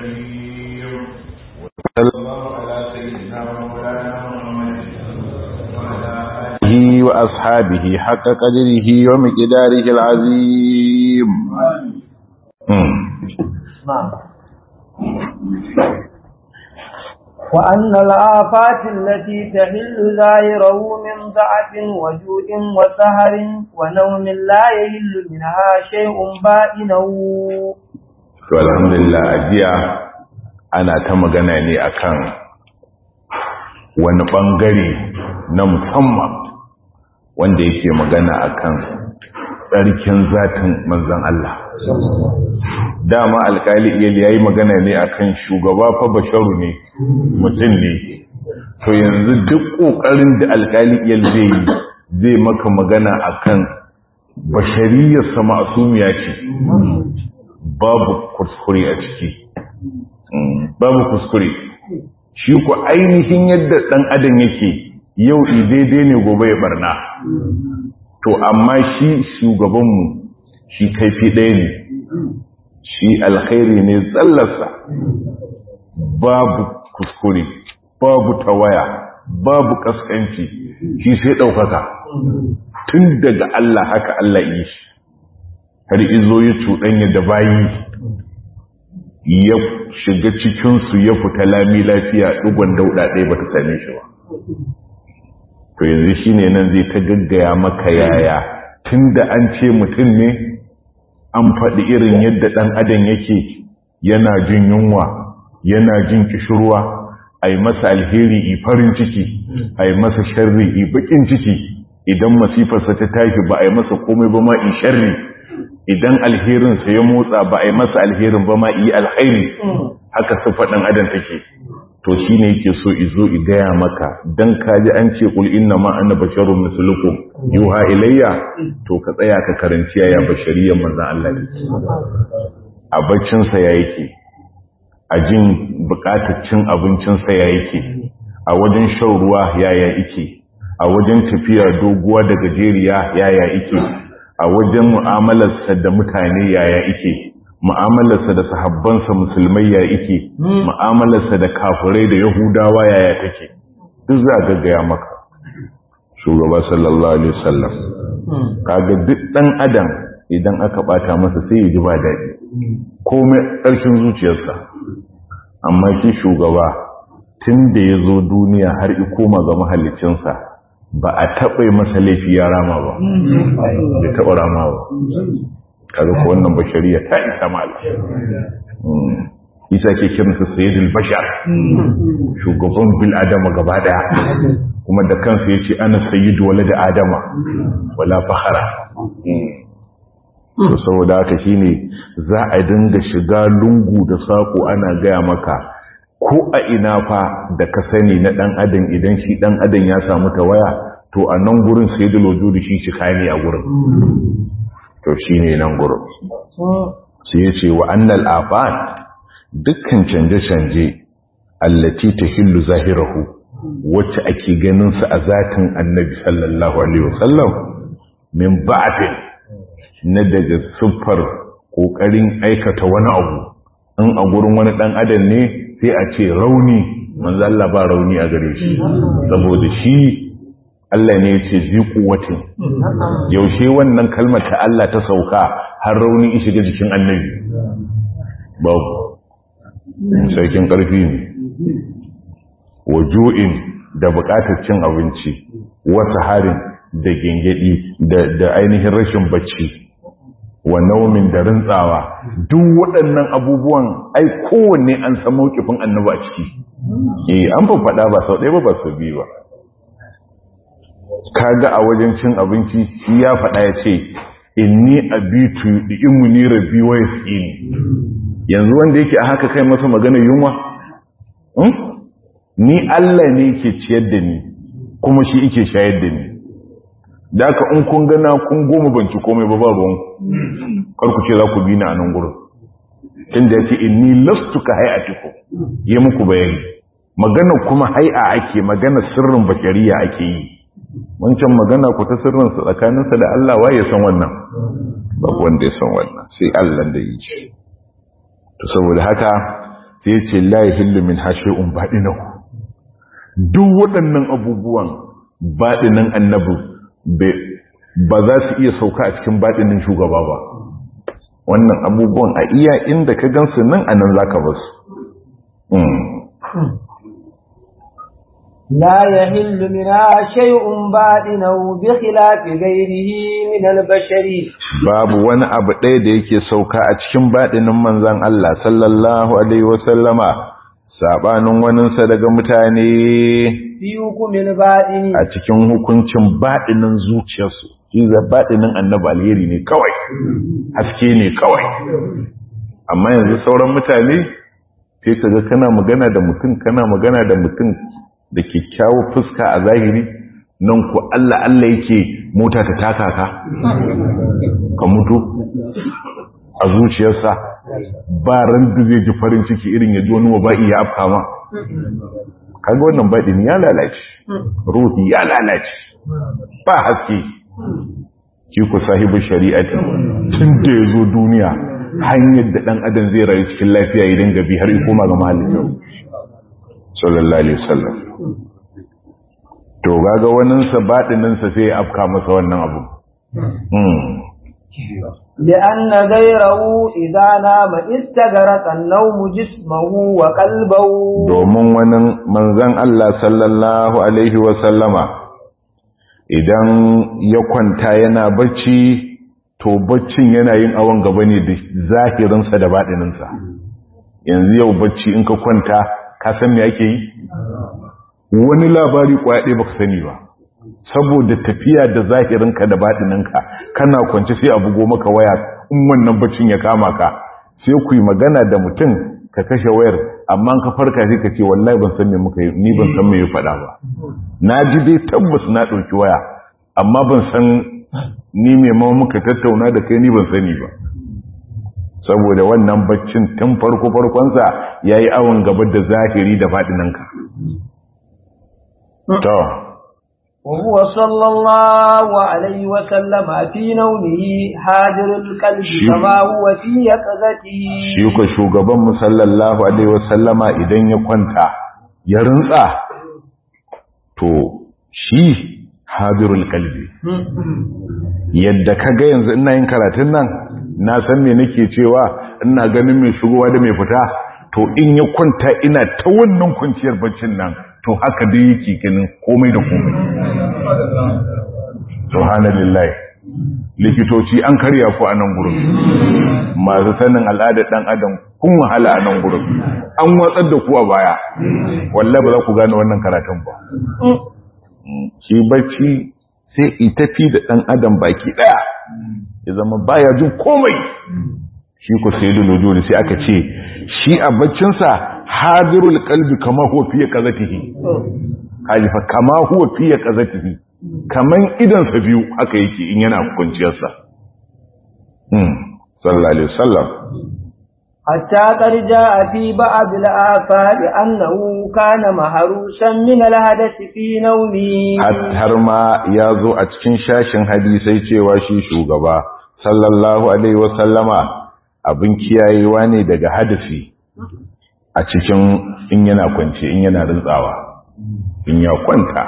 الكريم وصلى الله على سيدنا ومولانا محمد وعلى آله وأصحابه حق قدره ومقداره العظيم نعم وأن الآفات التي تحل ظاهره من ضعف وجود وسهر ونوم لا يهل منها شيء باطنه to alhamdulillah ajiya ana ta magana ne akan wani bangare na musamman wanda yake magana akan tsarkin zatin manzon Allah dama alkali iyali yayi magana ne akan shugaba fa basharu ne mutum ne to yanzu duk kokarin da alkali iyali zai yi zai maka magana akan bashariyar sa ma'sumiya ce babu kuskure a ciki babu kuskure shi ku ainihin yadda dan adam yake yau daidai ne gobe ya barna to amma shi shugabanmu shi kaifi ɗaya ne shi alkhairi ne tsallarsa babu kuskure babu tawaya babu kaskanci shi sai ɗaukaka tun daga Allah haka Allah yi shi har izo ya cuɗanya da bayi ya shiga cikinsu ya fita lami lafiya ɗugon dauɗa ɗaya ba ta same shi ba to yanzu shi ne nan zai ta gaggaya maka yaya tun da an ce mutum ne an faɗi irin yadda ɗan adam yake yana jin yunwa yana jin kishirwa a yi masa alheri i farin ciki a yi masa sharri i bakin ciki idan masifarsa ta tashi ba a yi masa komai ba ma i sharri idan alherinsa ya motsa ba a yi masa alherin ba ma i alhairi haka su faɗin adam take to shi ne yake so izo i gaya maka don kaji an ce kul inna ma ana basharun mislukum yuha ilayya to ka tsaya ka karanci yaya bashariyar manzan Allah ne a baccinsa ya yake a jin bukatar cin abincinsa ya yake a wajen shan ruwa yaya yake a wajen tafiya doguwa da gajeriya yaya yake a wajen mu'amalarsa da mutane yaya yake mu'amalarsa da sahabbansa musulmai ya ike mu'amalarsa da kafirai da yahudawa yaya take duk za ga gaya maka shugaba sallallahu alaihi wasallam kaga duk dan adam idan aka bata masa sai ya ji ba daɗi komai ƙarshen zuciyarsa amma shi shugaba tun da ya zo duniya har i koma ga mahallicinsa ba a taɓa masa laifi ya rama ba bai taɓa rama ba kaga ko wannan bashariya ta isa mala isa ke kiransa sayyidul bashar shugaban bil adama gaba daya kuma da kansa yace ana sayyidu walad adama wala fakhara to saboda haka shine za a dinga shiga lungu da sako ana gaya maka ko a ina fa da ka sani na dan adam idan shi dan adam ya samu tawaya to a nan gurin sayyidul wujudi shi shi ne a gurin to shi ne nan gurin sai ya ce wa annal afat dukkan canje-canje allati ta hillu zahirahu wacce ake ganinsa a zatin annabi sallallahu alaihi wasallam min ba'atin na daga siffar ƙoƙarin aikata wani abu in a gurin wani ɗan adam ne sai a ce rauni manzo Allah ba rauni a gare shi saboda shi Allah ne ya ce zi kuwatin yaushe wannan kalmar ta Allah ta sauka har rauni shiga jikin annabi babu sarkin ƙarfi ne wajo'in da buƙatar cin abinci wata harin da gengedi da ainihin rashin bacci wa naumin da rintsawa duk waɗannan abubuwan ai kowanne an san mawkifin annabi a ciki eh an faɗa ba sau ɗaya ba ba sau biyu ba kaga a wajen cin abinci shi ya faɗa ya ce inni abitu da imuni rabbi wa yasini yanzu wanda yake a haka kai masa magana yunwa ni Allah ne yake ciyar da ni kuma shi yake shayar da ni da aka in kun gana kun goma banci komai ba ba ruwan karku ce za ku bi ni a nan gurin inda yake inni lastu ka hayatiku yi muku bayani magana kuma hai'a ake magana sirrin bashariya ake yi wancan magana ku ta sirrinsa tsakaninsa da Allah wa ya san wannan babu wanda ya san wannan sai Allah da yi shi to saboda haka sai ce la yahillu min hashi'un baɗinahu duk waɗannan abubuwan baɗinin annabi ba za su iya sauka a cikin baɗinin shugaba ba wannan abubuwan a iya inda ka gansu nan a nan za ka basu لا يحل منها شيء باطنه بخلاف غيره من البشر babu wani abu ɗaya da yake sauka a cikin baɗinin manzan Allah sallallahu alaihi wasallama sabanin waninsa daga mutane fi hukumin baɗini a cikin hukuncin baɗinin zuciyarsu shi za baɗinin annabi alheri ne kawai haske ne kawai amma yanzu sauran mutane sai ka ga kana magana da mutum kana magana da mutum da kyakkyawar fuska a zahiri nan ku Allah Allah yake mota ta taka ka ka mutu a zuciyarsa ba ran da zai ji farin ciki irin ya ji wani waba'i ya afka ma kaga wannan baɗin ya lalace ruhi ya lalace ba haske ki ku sahibu shari'ati tun da ya zo duniya hanyar da ɗan adam zai rayu cikin lafiya idan gabi har koma ga mahallin sallallahu alaihi wasallam to gaga waninsa baɗininsa sai ya afka masa wannan abu لأن غيره إذا نام استغرق النوم جسمه وقلبه domin wani manzan Allah sallallahu alaihi wasallama idan ya kwanta yana bacci to baccin yana yin awon gaba ne da zahirinsa da baɗininsa yanzu yau bacci in ka kwanta ka san me ake yi wani labari kwaɗe baka sani ba saboda tafiya da zahirinka da baɗininka kana kwanci sai a bugo maka waya in wannan baccin ya kama ka sai ku yi magana da mutum ka kashe wayar amma ka farka sai ka ce wallahi ban san me muka yi ni ban san me ya faɗa ba na ji dai tabbas na ɗauki waya amma ban san ni me ma muka tattauna da kai ni ban sani ba saboda wannan baccin tun farko farkonsa ya yi awon gaba da zahiri da faɗinanka to وهو صلى الله عليه وسلم في نومه حاضر القلب كما هو في يقظته shi ko shugaban mu sallallahu alaihi wasallama idan ya kwanta ya rintsa to shi hadirul qalbi yadda kaga yanzu ina yin karatun nan na san me nake cewa ina ganin mai shigowa da mai fita to in ya kwanta ina ta wannan kwanciyar baccin nan to haka dai yake ganin komai da komai subhanallah likitoci an karya ku a nan gurin masu sanin al'adar dan adam kun wahala a nan gurin an watsar da ku a baya wallahi ba za ku gane wannan karatun ba shi bacci sai itafi da dan adam baki daya ya zama baya jin komai shi ku sai dole sai aka ce shi a baccinsa hadirul qalbi kama huwa fi qazatihi kaji fa kama huwa fi qazatihi kaman idan sa biyu haka yake in yana kunciyar sa hmm sallallahu alaihi wasallam hatta qad jaa fi ba'd al-afal annahu kana mahrusan min al-hadath fi nawmi har ma yazo a cikin shashin hadisai cewa shi shugaba sallallahu alaihi wasallama abin kiyayewa ne daga hadisi a cikin in yana kwance in yana rintsawa in ya kwanta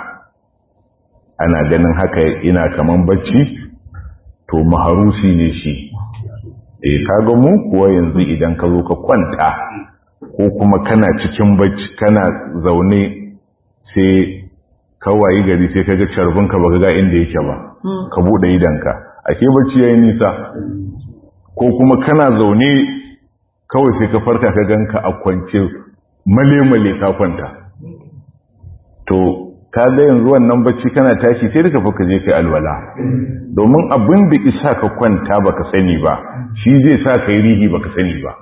ana ganin haka ina kaman bacci to maharusi ne shi eh kaga mu kuwa yanzu idan ka zo ka kwanta ko kuma kana cikin bacci kana zaune sai kawai gari sai kaga carbin ka baka ga inda yake ba ka bude idanka ake bacci yayin nisa ko kuma kana zaune kawai sai ka farka ka ganka a kwance male-male ka kwanta to ka ga yanzu wannan bacci kana tashi sai ka fuka je kai alwala domin abin da isa ka kwanta baka sani ba shi zai sa kai rihi baka sani ba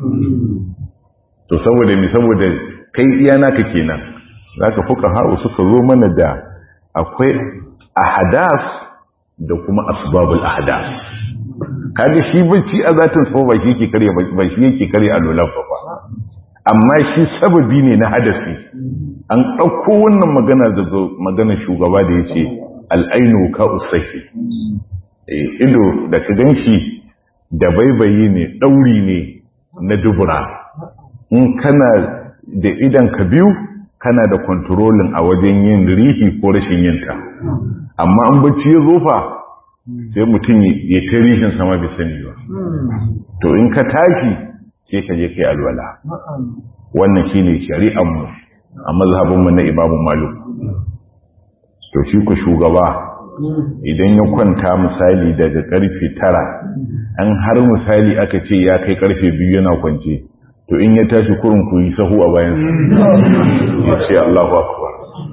to saboda mi saboda kai iya naka kenan zaka fuka ha'u suka zo mana da akwai ahadas da kuma asbabul ahadas kaga shi bacci a zatin sa ba shi yake kare ba shi yake kare alwala ba amma shi sababi ne na hadasi an ɗauko wannan magana da magana shugaba da yace al'ainu ka usahi eh ido da ka ganshi da baibayi ne dauri ne na dubura in kana da idan ka biyu kana da kontrolin a wajen yin rihi ko rashin yinta amma an bacci ya zofa sai mutum ya ta rihin sama bai sani ba to in ka tashi sai ka je kai alwala wannan shine shari'ar mu a mazhabin mu na imamu malik to shi ku shugaba idan ya kwanta misali daga karfe tara an har misali aka ce ya kai karfe biyu yana kwance to in ya tashi kurin ku yi sahu a bayan ya ce Allahu akbar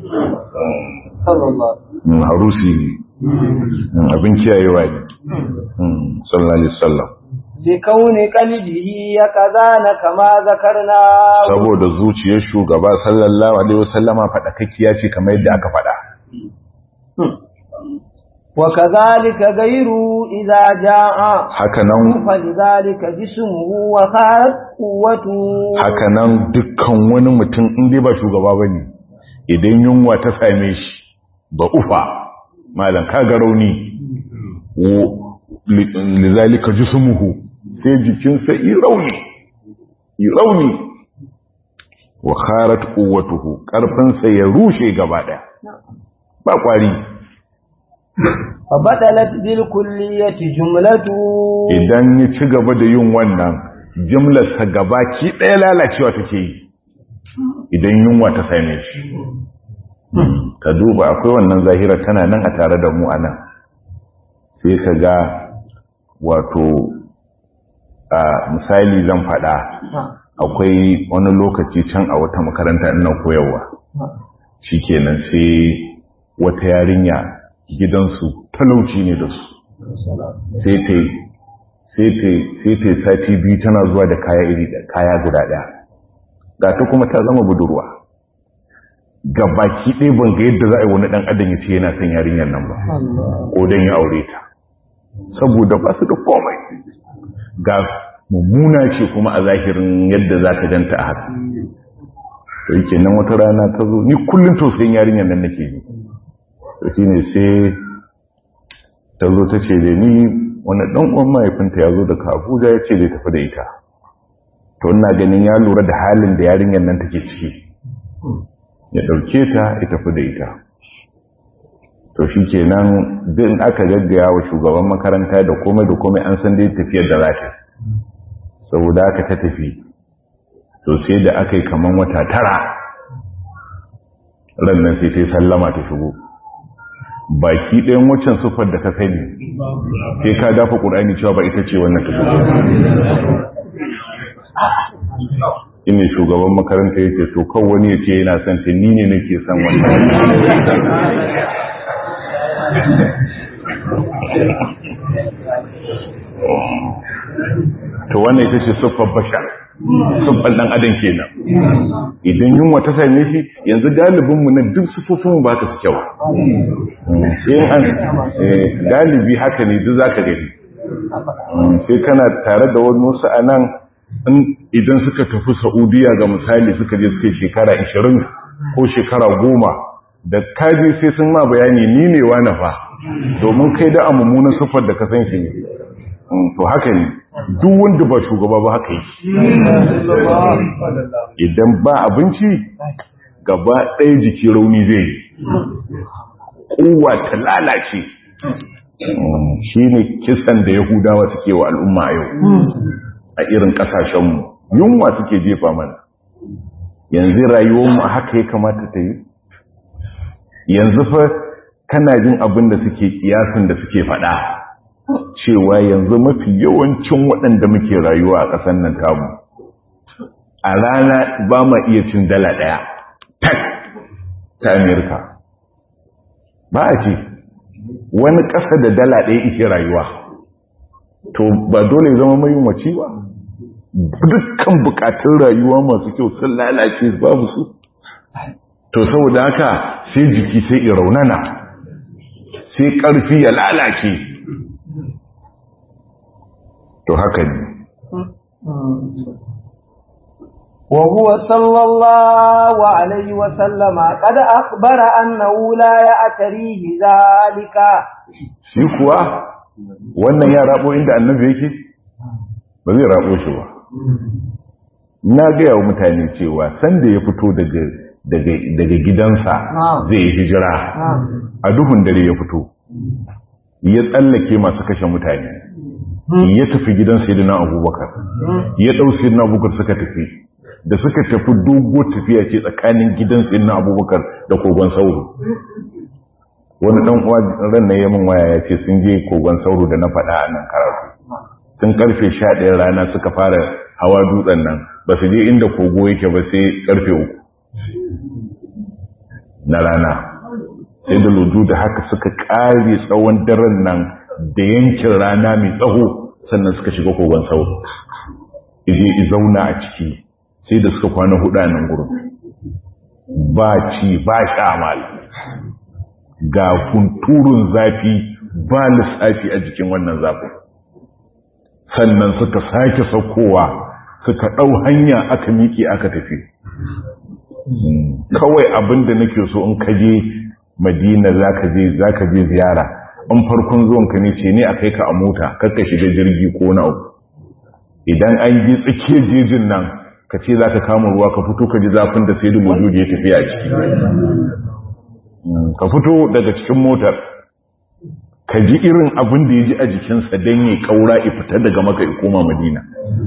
harusi ne abin kiyayewa ne sallallahu alaihi wasallam bikauni qalbihi ya kazana kama zakarna saboda zuciyar shugaba sallallahu alaihi wasallama fadakakkiya ce kamar yadda aka fada wa kadhalika ghayru idza jaa hakanan falidhalika jismuhu wa khat quwwatu hakanan dukkan wani mutum in dai ba shugaba bane idan yunwa ta same shi ba ufa malam kaga rauni lidhalika jismuhu sai jikinsa yi rauni yi rauni wa kharat quwwatuhu karfinsa ya rushe gaba daya ba kwari fa badalat bil kulliyati jumlatu idan ya ci gaba da yin wannan jumlarsa gaba ki daya lalacewa take yi idan yunwa ta same shi ka duba akwai wannan zahira tana nan a tare da mu anan sai ka ga wato a misali zan faɗa akwai wani lokaci can a wata makaranta ina koyarwa shikenan sai wata yarinya gidansu talauci ne da su sai ta sai ta sati biyu tana zuwa da kaya iri da kaya guda ɗaya ga ta kuma ta zama budurwa ga baki ɗaya ban ga yadda za a yi wani ɗan adam ya ce yana son yarinyar nan ba ko don ya aure ta saboda ba su da komai ga mummuna ce kuma a zahirin yadda za ka ganta a haka to yake nan wata rana ta zo ni kullum tausayin yarinyar nan nake yi to shi ne sai ta zo ta ce da ni wani ɗan uwan mahaifinta ya zo daga abuja ya ce zai tafi da ita to ina ganin ya lura da halin da yarinyar nan take ciki ya ɗauke ta ya tafi da ita to shi ke nan din aka gaggaya wa shugaban makaranta da komai da komai an san dai tafiyar da za ta saboda aka ta tafi to sai da aka yi kaman wata tara rannan sai ta yi sallama ta shigo baki ɗayan waccan sufar da ka sani sai ka dafa ƙur'ani cewa ba ita ce wannan ta shigo ina shugaban makaranta ya ce to kan wani ya ce yana son ta ni ne nake son wannan to wannan ita ce siffar bashar siffar dan adam kenan idan yunwa ta same shi yanzu galibinmu na duk siffofinmu ba ta su kyau galibi haka ne duk za ka gani sai kana tare da wani wasu a nan idan suka tafi saudiya ga misali suka je suka shekara 20 ko shekara 10 da kaji sai sun ma bayani ni ne wa fa domin kai da a mummunan siffar da ka san shi ne to haka ne duk wanda ba shugaba ba haka yi idan ba abinci gaba ɗaya jiki rauni zai yi kowa ta lalace shi ne kisan da yahudawa suke wa al'umma a yau a irin ƙasashenmu yunwa suke jefa mana yanzu rayuwarmu a haka ya kamata ta yi yanzu fa kana jin abin da suke kiyasin da suke faɗa cewa yanzu mafi yawancin waɗanda muke rayuwa a ƙasar nan tamu a rana ba ma iya cin dala ɗaya tak ta amerika ba a ce wani ƙasa da dala ɗaya ike rayuwa to ba dole zama mai mace ba dukkan bukatun rayuwa masu kyau sun lalace babu su to saboda haka sai jiki sai iraunana sai ƙarfi ya lalace to haka ne وهو صلى الله عليه وسلم قد أخبر أنه لا يأتريه ذلك shi kuwa wannan ya rabo inda annabi yake ba zai rabo shi ba na gaya wa mutane cewa sanda ya fito daga daga gidansa zai hijira a duhun dare ya fito ya tsallake masu kashe mutane ya tafi gidan sayyidina abubakar ya ɗau sayyidina abubakar suka tafi da suka tafi dogo tafiya ce tsakanin gidan sayyidina abubakar da kogon sauro wani dan uwa ran na yamin waya ya ce sun je kogon sauro da na faɗa a nan karatu sun karfe 11 rana suka fara hawa dutsen nan ba su je inda kogo yake ba sai karfe uku na rana sai da ludu da haka suka kare tsawon daren nan da yankin rana mai tsaho sannan suka shiga kogon sauro ije zauna a ciki sai da suka kwana hudu a nan gurin ba ci ba sha mal ga kunturun zafi ba lissafi a jikin wannan zafin sannan suka sake saukowa suka ɗau hanya aka miƙe aka tafi kawai abin da nake so in kaje madina zaka je zaka je ziyara in farkon zuwan ka ne ce ne a kai ka a mota kakka shiga jirgi ko na uku idan an ji tsakiyar jejin nan ka ce za ka kama ruwa ka fito ka ji zafin da sai da wujudi ya tafiya a ciki ka fito daga cikin motar ka ji irin abin da ya ji a jikinsa don ya kaura ya fita daga maka ya koma madina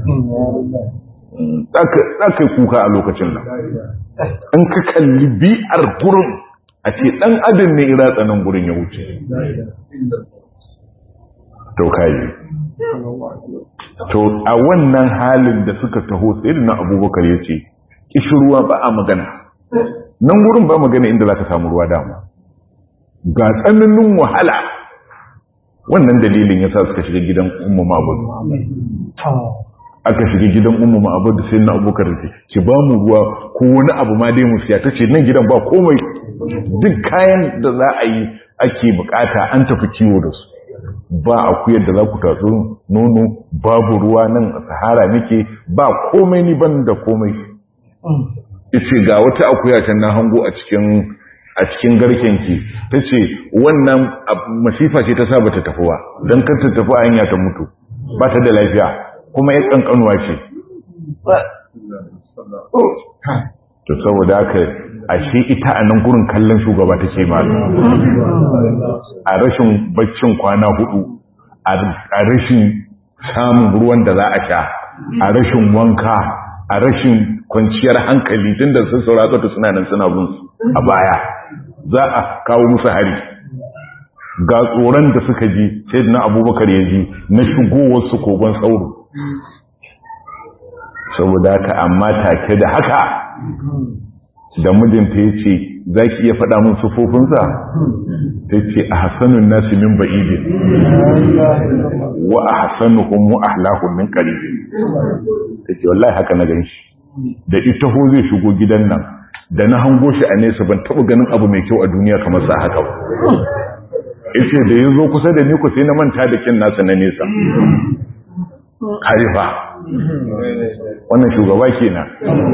za ka kuka a lokacin nan in ka kalli bi'ar gurin a ce ɗan adin ne ira tsanan gurin ya wuce to kayi to a wannan halin da suka taho sai na abubakar ya ce ruwa ba a magana nan gurin ba magana inda za ka samu ruwa dama ga tsananin wahala wannan dalilin ya sa suka shiga gidan ummu ma'abud aka shiga gidan ummu ma'abud sai na abubakar ce ki ba mu ruwa ko wani abu ma dai mu siya ta ce nan gidan ba komai duk kayan da za a yi ake bukata an tafi kiwo da su ba akuyar da za ku tatsu nono babu ruwa nan a sahara nake ba komai ni ban da komai ice ga wata akuya can na hango a cikin a cikin garkenki ta ce wannan masifa ce ta saba ta tafi ba don kar ta tafi a hanya ta mutu ba ta da lafiya kuma ya kankanuwa ce to saboda haka ashe ita a nan gurin kallon shugaba take malu a rashin baccin kwana hudu a rashin samun ruwan da za a sha a rashin wanka a rashin kwanciyar hankali tun da sun saurata suna nan suna bin a baya za a kawo musu hari ga tsoron da suka ji sai na abubakar ya ji na shigowarsu kogon sauro saboda haka amma take da haka da mijinta ya ce za ki iya faɗa min sufofinsa ta ce a hasanun nasu min ba'idin wa a hasanuhun mu ahlahun min ƙaribin ta ce wallahi haka na ganshi da ita ho zai shigo gidan nan da na hango shi a nesa ban taɓa ganin abu mai kyau a duniya kamar sa haka ba ita da ya zo kusa da ni ku sai na manta da kin nasa na nesa harifa wannan shugaba kenan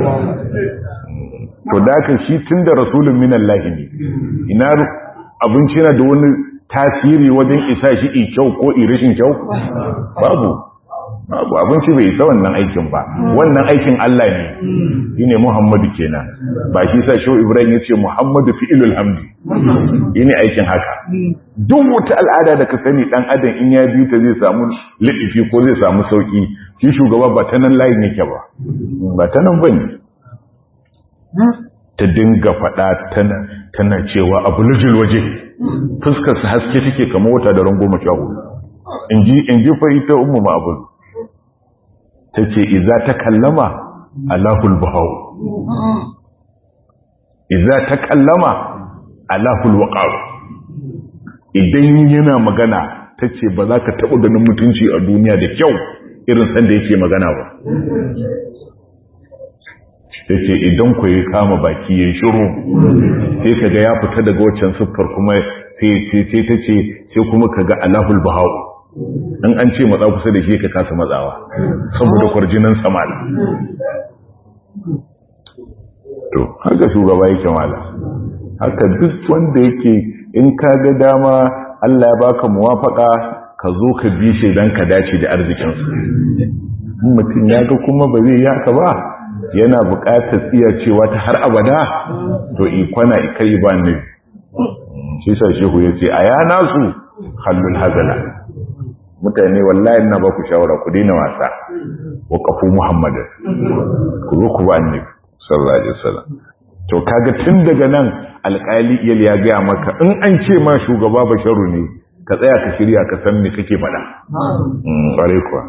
to da aka shi tun da rasulun minan lahi ne ina abinci yana da wani tasiri wajen isa shi i kyau ko i rashin kyau babu babu abinci bai isa wannan aikin ba wannan aikin Allah ne shi ne Muhammadu kenan ba shi sa shau Ibrahim ya ce Muhammadu fi'ilul hamdi shi ne aikin haka duk wata al'ada da ka sani dan adam in ya biyu ta zai samu liɗifi ko zai samu sauki shi shugaba ba ta nan layin yake ba ba ta nan bane ta dinga faɗa tana cewa abu lujil waje fuskarsa haske take kama wata da rango mashahu in ji fa ita ummu ma'abul ta ce iza ta kallama alahul bahau iza ta kallama alahul waƙar idan yana magana ta ce ba za ka taɓa ganin mutunci a duniya da kyau irin sanda yake magana ba ta ce idan ku yi kama baki ya shiru sai ka ga ya fita daga waccan siffar kuma sai ta ce sai kuma ka ga alahul bahau in an ce matsa kusa da shi ka kasa matsawa saboda kwarjinan samal to haka shugaba yake mala haka duk wanda yake in ka ga dama Allah ya baka muwafaka ka zo ka bi shi dan ka dace da arzikinsa mutum ya ga kuma ba zai yi haka ba yana buƙatar tsiyacewa ta har abada to ikwana ikai ba ne shi sa shehu ya ce a yana su hallul hazala mutane wallahi na ba ku shawara ku daina wasa wa kafu muhammadin ku zo ku ba annabi sallallahu alaihi wasallam to kaga tun daga nan alƙali iyal ya gaya maka in an ce ma shugaba basharu ne ka tsaya ka shirya ka san me kake faɗa ƙware kuwa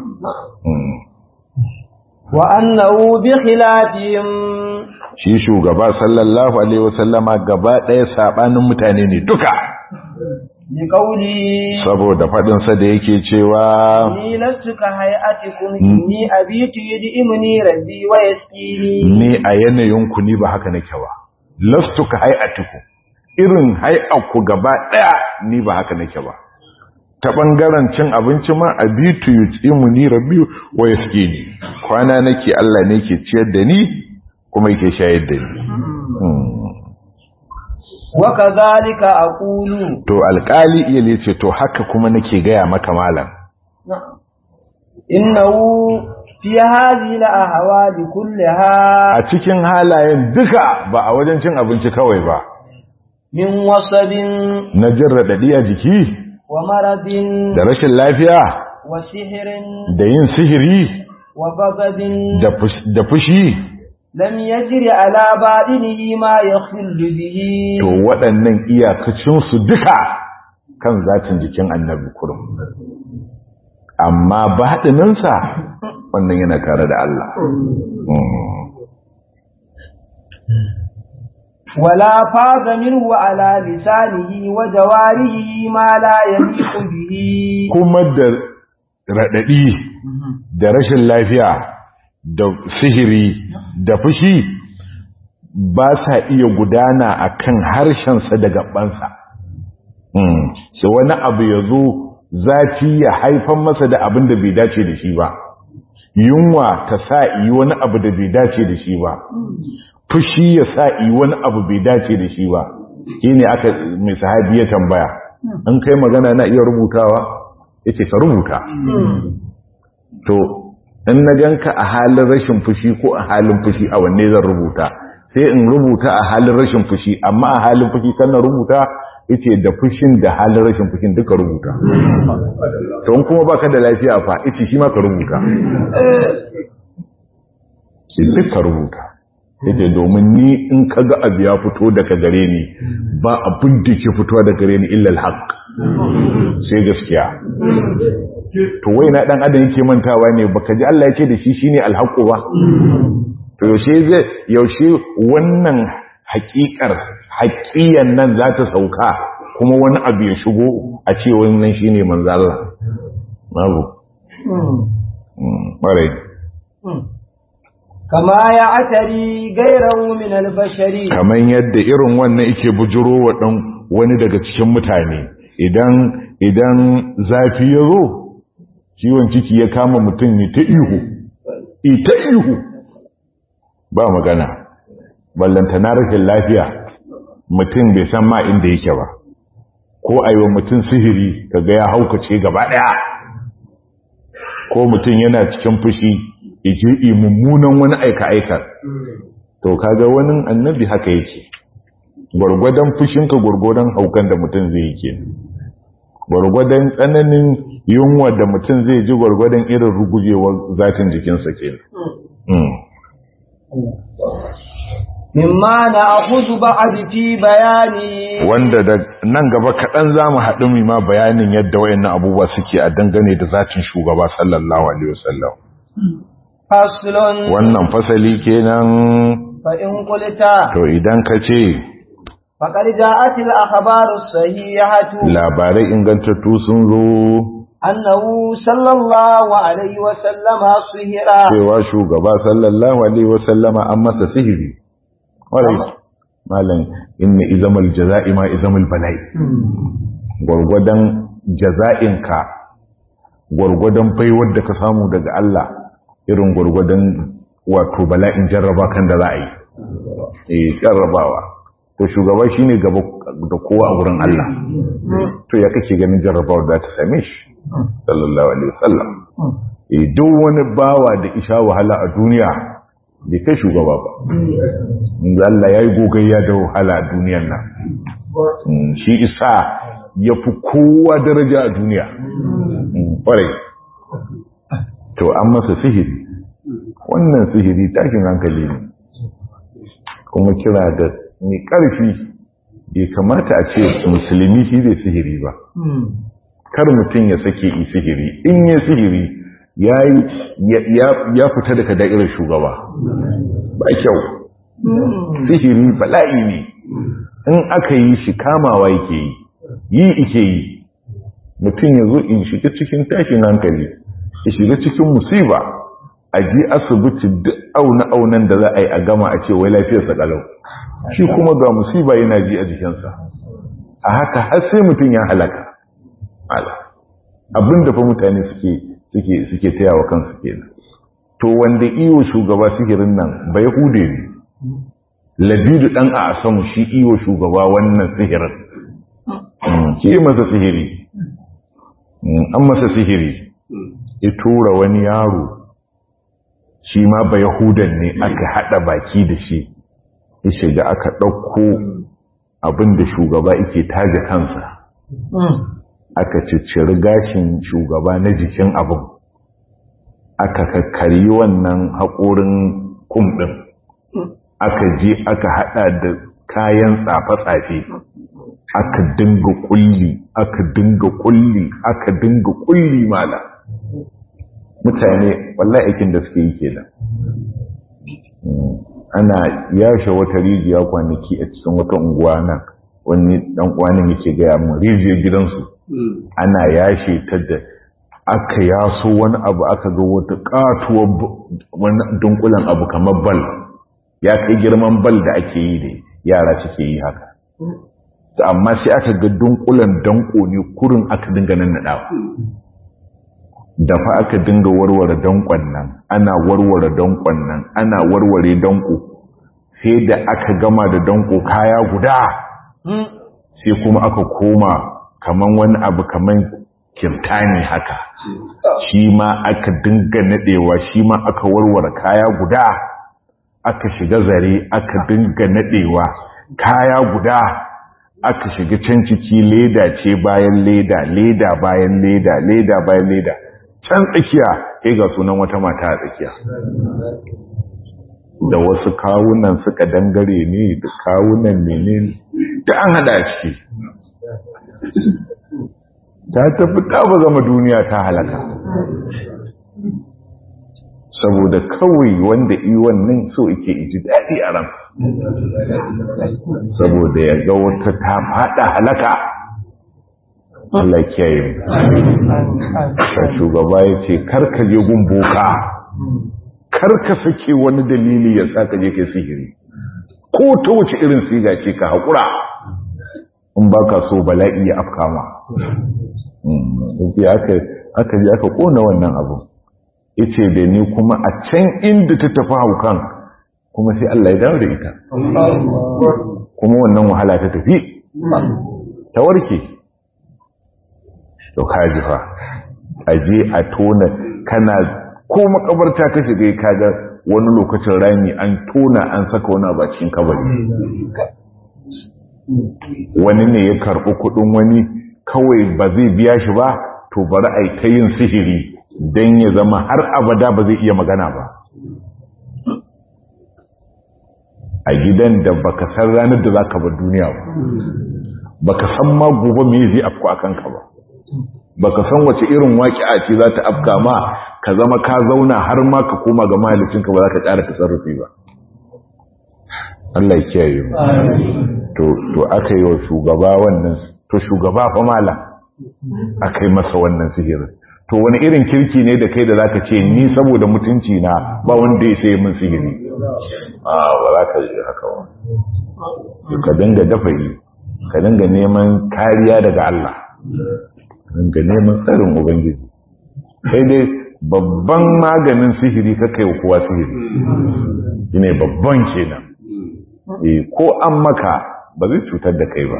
wa annahu bi khilafihim shi shugaba sallallahu alaihi wasallama gaba ɗaya sabanin mutane ne duka bi qawli saboda faɗin sa da yake cewa ni lastu ka hayatikum inni abitu yudimuni rabbi wa yaskini ni a yanayin ku ni ba haka nake ba lastu ka hayatikum irin hay'aku gaba ɗaya ni ba haka nake ba ta ɓangaren cin abinci ma a bitu yi tsimu ni rabi wa ya suke ni kwana nake Allah ne ke ciyar da ni kuma yake shayar da ni wa kadhalika aqulu to alƙali iya ne ce to haka kuma nake gaya maka malam innahu fi hadhihi al-ahwali kullaha a cikin halayen duka ba a wajen cin abinci kawai ba min wasabin na jin raɗaɗi a jiki wa maradin da rashin lafiya wa sihirin da yin sihiri wa ghadabin da fushi lam yajri ala badinihi ma yakhillu bihi to waɗannan iyakacinsu duka kan zatin jikin annabi kurum amma baɗininsa wannan yana tare da Allah ولا فاض منه على لسانه وجواره ما لا يليق به kuma da raɗaɗi da rashin lafiya da sihiri da fushi ba sa iya gudana a kan harshensa da gabansa sai wani abu ya zo zafi ya haifan masa da abin da bai dace da shi ba yunwa ta sa yi wani abu da bai dace da shi ba fushi ya sa yi wani abu bai dace da shi ba shi ne aka mai sahabi ya tambaya an kai magana na iya rubutawa ya ce ka rubuta to in na ganka a halin rashin fushi ko a halin fushi a wanne zan rubuta sai in rubuta a halin rashin fushi amma a halin fushi kan na rubuta yace da fushin da halin rashin fushin duka rubuta to in kuma baka da lafiya fa yace shi ma ka rubuta shi duka rubuta yace domin ni in kaga abu ya fito daga gare ni ba abin da ke fitowa daga gare ni illa alhaq sai gaskiya to wai na dan adam yake mantawa ne baka ji Allah yake da shi shine alhaqu ba to yaushe zai yaushe wannan haƙiƙar haƙiyan nan za ta sauka kuma wani abu ya shigo a ce wannan shine manzo Allah babu bare kama ya atari gairahu min albashari kaman yadda irin wannan yake bujuro wa dan wani daga cikin mutane idan idan zafi ya zo ciwon ciki ya kama mutum ne ta ihu ita ihu ba magana ballanta na rashin lafiya mutum bai san ma inda yake ba ko aiwa mutum sihiri kaga ya haukace gaba daya ko mutum yana cikin fushi ije mummunan wani aika-aika to kaga wani annabi haka yake gwargwadon fushinka gwargwadon haukan da mutum zai yi kenan gwargwadon tsananin yunwa da mutum zai ji gwargwadon irin rugujewar zatin jikinsa ke mimma na akuzu ba'ad fi bayani wanda da nan gaba kaɗan za mu haɗu mu ma bayanin yadda wayannan abubuwa suke a dangane da zatin shugaba sallallahu alaihi wasallam faslun wannan fasali kenan fa in qulta to idan ka ce faqad ja'at al akhbaru sahihatu labarai ingantattu sun zo annahu sallallahu alaihi wa sallama sihira cewa shugaba sallallahu alaihi wasallama an masa sihiri warai malam inna izamal jaza'i ma izamal bala'i gwargwadon jaza'inka gwargwadon baiwar da ka samu daga Allah irin gwargwadon wato bala'in jarraba kan da za a yi eh jarrabawa to shugaba shine gaba da kowa a wurin Allah to ya kake ganin jarrabawar da ta same shi sallallahu alaihi wasallam eh duk wani bawa da isha wahala a duniya bai kai shugaba ba Allah ya yi gogayya da wahala a duniyar nan shi isa ya fi kowa daraja a duniya ƙwarai to an masa sihiri wannan sihiri tashin hankali ne kuma kira da mai ƙarfi bai kamata a ce musulmi shi zai sihiri ba kar mutum ya sake yi sihiri in ya sihiri ya fita daga da'irar shugaba ba kyau sihiri bala'i ne in aka yi shi kamawa yake yi yi ike yi mutum ya zo in shiga cikin tashin hankali ya shiga cikin musiba a ji asibiti duk auna-aunan da za a yi a gama a ce wai lafiyarsa kalau shi kuma ga musiba yana ji a jikinsa a haka har sai mutum ya halaka abinda fa mutane suke suke suke taya wa kansu kenan to wanda iyo shugaba sihirin nan bai hude ne labidu dan a asamu shi iyo shugaba wannan sihirin shi masa sihiri an masa sihiri ya tura wani yaro shi ma ba yahudan ne aka hada baki da shi ya shiga aka ɗauko abinda shugaba yake taje kansa aka cicciri gashin shugaba na jikin abin aka kakkari wannan haƙorin kum ɗin aka je aka haɗa da kayan tsafe-tsafe aka dinga kulli aka dinga kulli aka dinga kulli mala mutane wallahi aikin da suke yi kenan ana yashe wata rijiya kwanaki a cikin wata unguwa nan wani dan uwanin yake gaya mun rijiyar gidansu ana yashe ta da aka yaso wani abu aka ga wata katuwar wani dunkulen abu kamar bal ya kai girman bal da ake yi da yara suke yi haka amma sai aka ga dunkulen danko ne kurin aka dinga nan naɗawa da fa aka dinga warware dankon nan ana warware dankon nan ana warware danko sai da aka gama da danko kaya guda sai kuma aka koma kaman wani abu kaman kirtani haka shi ma aka dinga nadewa shi ma aka warware kaya guda aka shiga zare aka dinga nadewa kaya guda aka shiga can ciki leda ce bayan leda leda bayan leda leda bayan leda can tsakiya sai ga sunan wata mata a tsakiya da wasu kawunan suka dangare ne da kawunan menene da an hada ciki ta tafi ta ba zama duniya ta halaka saboda kawai wanda iwon nan so ike iji daɗi a ran saboda ya ga wata ta fada halaka Allah kiyaye mu shugaba ya ce karka je gun boka karka sake wani dalili ya sa ka je kai sihiri ko ta wuce irin siga ce ka haƙura in ba ka so bala'i ya afka ma aka je aka ƙona wannan abu yace da ni kuma a can inda ta tafi haukan kuma sai Allah ya dawo da ita kuma wannan wahala ta tafi ta warke to kaji fa aje a tona kana ko makabarta ka shiga kaga wani lokacin rami an tona an saka wani a cikin kabari wani ne ya karɓi kuɗin wani kawai ba zai biya shi ba to bari a yi ta yin sihiri don ya zama har abada ba zai iya magana ba a gidan da baka san ranar da za ka bar duniya ba baka san ma gobe me zai afku a kanka ba baka san wace irin waƙi'a ce za ta afka ma ka zama ka zauna har ma ka koma ga mahalicinka ba za ka ƙara tasarrufi ba Allah ya kiyaye mu to to aka yi wa shugaba wannan to shugaba fa mala aka yi masa wannan sihirin to wani irin kirki ne da kai da zaka ce ni saboda mutunci na ba wanda ya sai min sihiri a ba za ka yi haka ba ka dinga dafa'i ka dinga neman kariya daga Allah ka dinga neman tsarin ubangiji sai dai babban maganin sihiri ka kai kowa sihiri shine babban kenan eh ko an maka ba zai cutar da kai ba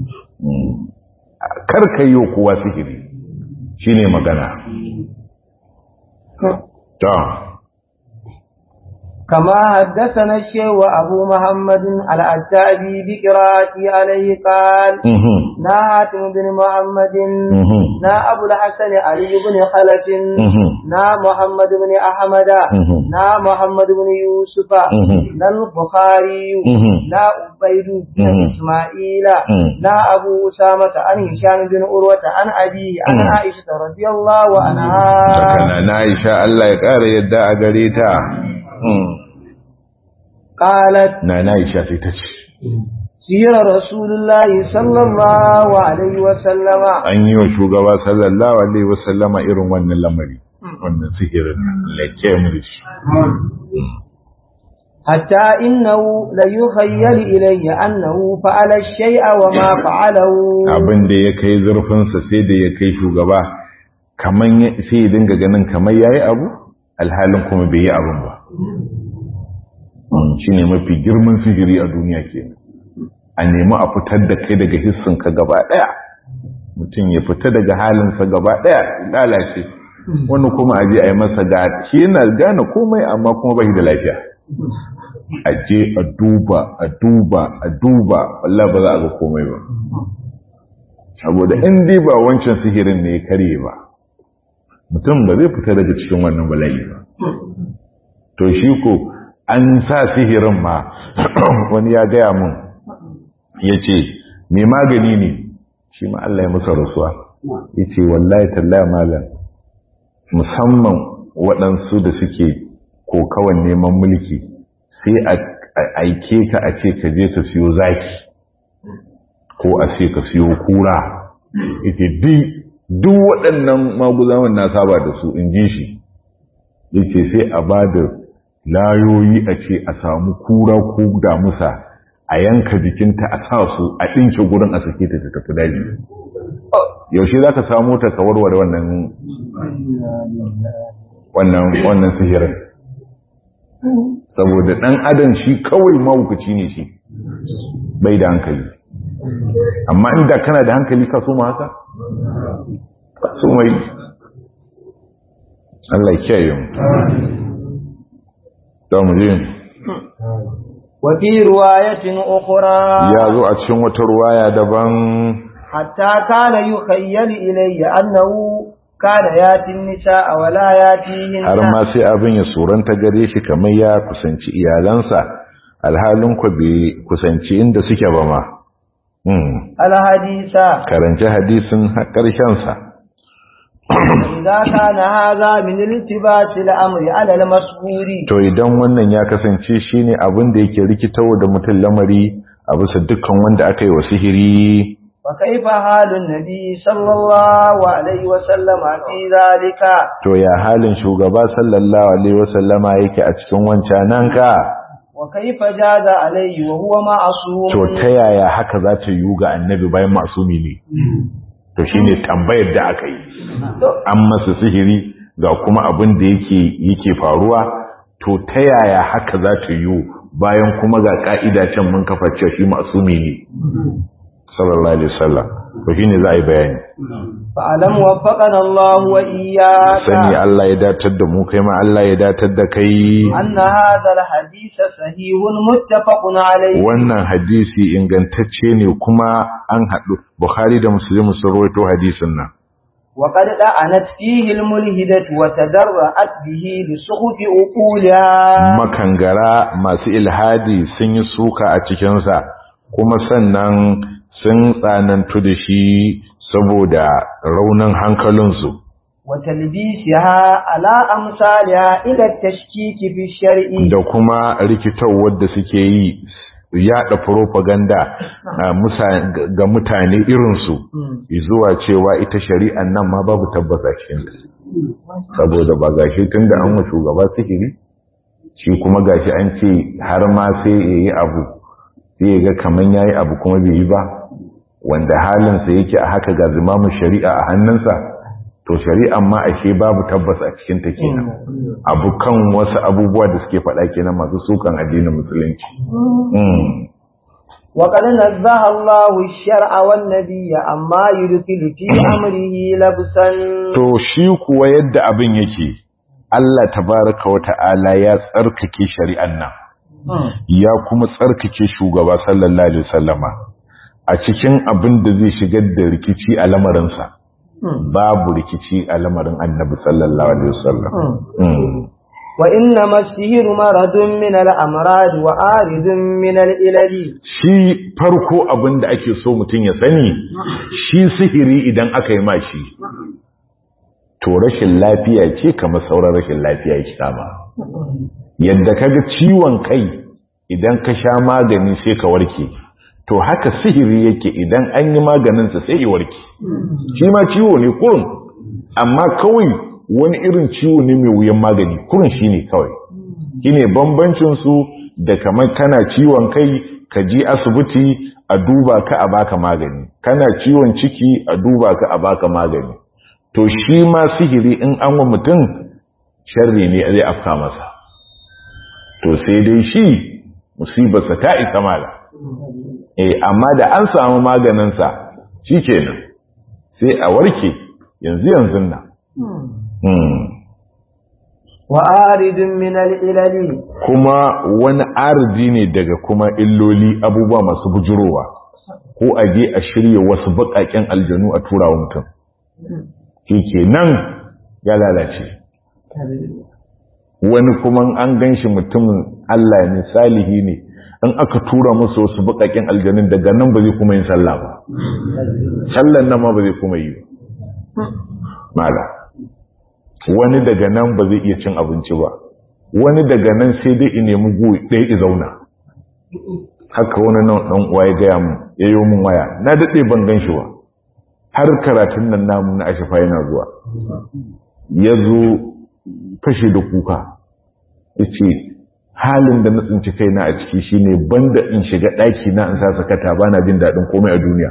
kar ka yi kowa sihiri shi ne magana ta كما حدثنا الشيخ أبو محمد العتابي بقراءته عليه قال mhm نا حاتم بن محمد mhm نا أبو الحسن علي بن خلف mhm نا محمد بن أحمد mhm نا محمد بن يوسف mhm نا البخاري mhm نا عبيد بن مم. إسماعيل مم. نا أبو أسامة عن هشام بن عروة عن أبي عن مم. عائشة رضي الله عنها Sakana na Aisha Allah ya ƙara yadda a gare ta. Mm. قالت Na na Aisha sai ta ce, سير رسول الله صلى الله عليه وسلم an yi wa shugaba sallallahu Alaihi wasallama irin wannan lamari, wannan sihirin lake mulki. حتى إنه ليخيل إلي أنه فعل الشيء وما فعله Abin da ya kai zurfinsa sai da ya kai shugaba, kaman ya- sai ya dinga ganin kamar ya yi abu, alhalin kuma bai yi abin ba. Shi ne mafi girman sihiri a duniya kenan. a nemi a fitar da kai daga hissinka gaba ɗaya mutum ya fita daga halinsa gaba ɗaya lalace wani kuma a je a yi masa ga shi yana gane komai amma kuma bai da lafiya a je a duba a duba a duba wallah ba za a ga komai ba saboda in dai ba wancan sihirin ne ya karye ba mutum ba zai fita daga cikin wannan bala'i ba to shi ko an sa sihirin ma wani ya gaya mun ya ce mai magani ne shi ma Allah ya musa rasuwa ya ce wallahi tallaya malam musamman waɗansu da suke kokawan neman mulki sai a aike ka a ce ka je ka siyo zaki ko a ce ka siyo kura ita duk waɗannan maguzawan na saba da su in ji shi ya ce sai a ba da layoyi a ce a samu kura ko damusa a yanka jikinta a sa su a ɗinke gurin a sake ta ta tafi daji yaushe za ka samu ta ka warware wannan wannan wannan sihirin saboda ɗan adam shi kawai mawukaci ne shi bai da hankali amma inda kana da hankali ka so ma haka ka so mai Allah ya kiyaye mu da mu je وفي رواية أخرى ya zo a cikin wata ruwaya daban حتى كان يخيل إلي أنه كان ياتي النساء ولا ياتيهن har ma sai abin ya suranta gare shi kamar ya kusanci iyalansa alhalin ku bai kusanci inda suke ba ma Hmm. الحديث karanci hadisin har ƙarshensa إذا كان هذا من التباس الأمر على المسؤول to idan wannan ya kasance shine abin da yake rikitawa da mutum lamari a bisa dukkan wanda aka yi wa sihiri وكيف حال النبي صلى الله عليه وسلم في ذلك to ya halin shugaba sallallahu alaihi wasallama yake a cikin wancanan ka وكيف جاز عليه وهو معصوم to ta yaya haka za ta yiwu ga annabi bayan masumi ne to shine tambayar da aka yi an masa sihiri ga kuma abin da yake yake faruwa to ta yaya haka za ta yiwu bayan kuma ga ka'ida can mun kafa cewa shi masumi ne sallallahu alaihi wasallam to shine za a yi bayani فألم وفقنا الله وإياك sani Allah ya datar da mu kai ma Allah ya datar da kai أن هذا الحديث صحيح متفق عليه wannan hadisi ingantacce ne kuma an haɗu Bukhari da Muslim sun rawaito hadisin nan وقد لعنت فيه الملهدة وتدرأت به لسخف عقولها makangara masu ilhadi sun yi suka a cikinsa kuma sannan sun tsanantu da shi saboda raunin hankalinsu وتلبيسها على أمثالها إلى التشكيك في الشرع da kuma rikitawar da suke yi yada propaganda a musa- ga mutane irinsu zuwa cewa ita shari'an nan ma babu tabbata cikinta saboda ba gashi tun da an wa shugaba sihiri shi kuma gashi an ce har ma sai ya yi abu sai ya ga kaman ya yi abu kuma bai yi ba wanda halinsa yake a haka ga zimamin shari'a a hannunsa to shari'an ma ashe babu tabbas a cikinta kenan abu kan wasu abubuwa da suke faɗa kenan masu sukan addinin musulunci Mm. وقد نزه الله الشرع والنبي عما يدخل في أمره لبسا to shi kuwa yadda abin yake Allah tabaraka wa ta'ala ya tsarkake shari'an nan ya kuma tsarkake shugaba sallallahu alaihi wasallama a cikin abin da zai shigar da rikici a lamarinsa babu rikici a lamarin annabi sallallahu alaihi wasallam wa inna masihiru maradun min al-amrad wa aridun min al-ilali shi farko abin da ake so mutum ya sani shi sihiri idan aka yi mashi to rashin lafiya ce kamar sauran rashin lafiya yake kama yadda kaga ciwon kai idan ka sha magani sai ka warke to haka sihiri yake idan an yi maganinsa sai ya warke shi ma ciwo ne kurin amma kawai wani irin ciwo ne mai wuyan magani kurin shi ne kawai shi ne bambancinsu da kamar kana ciwon kai ka je asibiti a duba ka a baka magani kana ciwon ciki a duba ka a baka magani to shi ma sihiri in an wa mutum sharri ne zai afka masa to sai dai shi musibarsa ta isa mala eh amma da an samu maganinsa shi kenan sai a warke yanzu yanzu nan wa aridin min al-ilali kuma wani aridi ne daga kuma illoli abubuwa masu bujurowa ko a je a shirya wasu baƙaƙen aljanu a turawa mutum shi nan ya lalace wani kuma an gan shi mutumin Allah ne salihi ne in aka tura musu wasu baƙaƙen aljanun daga nan ba zai kuma yin sallah ba sallan nan ma ba zai kuma yi ba mala wani daga nan ba zai iya cin abinci ba wani daga nan sai dai in nemi goyi ɗaya i zauna haka wani nan ɗan uwa ya gaya mu ya yi min waya na daɗe ban gan shi ba har karatun nan namu na ashafa yana zuwa ya zo fashe da kuka ya ce halin da na tsinci kaina a ciki shine banda in shiga ɗaki na in sa sakata ba na jin daɗin komai a duniya